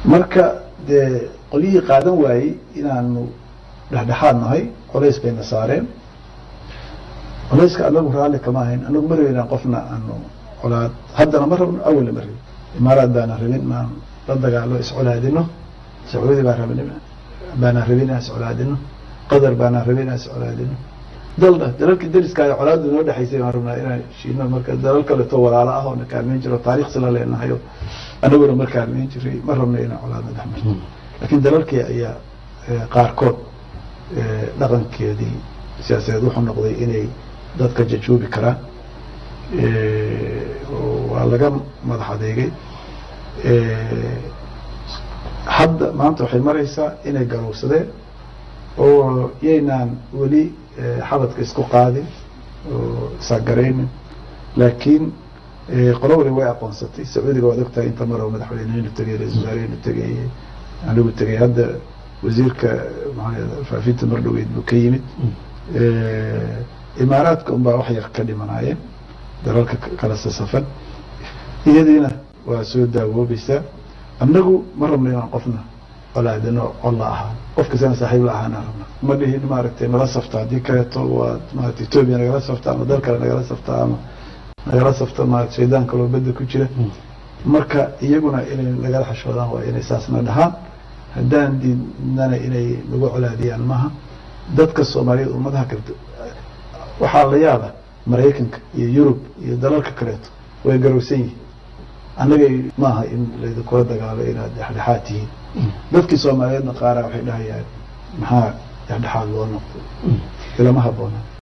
marka dee qolyihii qaadan waayey inaanu dhexdhexaad nahay colays bayna saareen colayska anagu raalli kama ahayn anagu ma rabin qofna aanu colaad haddana ma rabno awalna ma rabin imaaraad baana rabin inaan la dagaalo iscolaadino sacuudi baa rabin baana rabin inaan iscolaadino qatar baana rabin inaan iscolaadino daldha dalalkii dariska ay colaadu noo dhexaysay baan rabnaa inaan shiino marka dalal kaleto walaalo ah oo na kaalmeyn jiro taarikh sila leenahayo anaguna ma kaalmeyn jiray ma rabno inaan colaadna dhex marto laakiin dalalkii ayaa qaarkood dhaqankeedii siyaasadeed wuxuu noqday inay dadka jajuubi karaan waa laga madax adeegay hadda maanta waxay maraysaa inay garowsadeen oo yaynaan weli xabadka isku qaadin oo isagaraynin laakiin qolo wali way aqoonsatay sacuudiga waad ogtahay inta maroo madaxweynehenu tegay ra-isul wasaarehenu tegay anigu tegay hadda wasiirka maxaa faafinta mardhoweyd buu ka yimid imaaraadka unbaa wax yar ka dhimanaayeen dalalka kala sasafan iyadiina waa soo daawoobaysaa annagu ma rabno inaan qofna colaadino colla ahaa qof kastana saaxiib la ahaana rabna ma dhihin maaragtay nala safta haddii kaleeto waad maarata etoobiya nagala safta ama dal kale nagala safta ama nagala safta maarata shaydaan kaloo badda ku jira marka iyaguna inay nagala xashoodaan waa inay saasna dhahaan haddaan diidnana inay nagu colaadiyaan maaha dadka soomaaliyeed ummadaha kale waxaa la yaaba maraykanka iyo yurub iyo dalalka kaleeto way garowsan yihiin annagay maaha in laydinkula dagaalo inaad dhexdhexaad tihiin dadkii soomaaliyeedna qaaraa waxay dhahayaan maxaa dhexdhexaad loo noqdo ilama haboona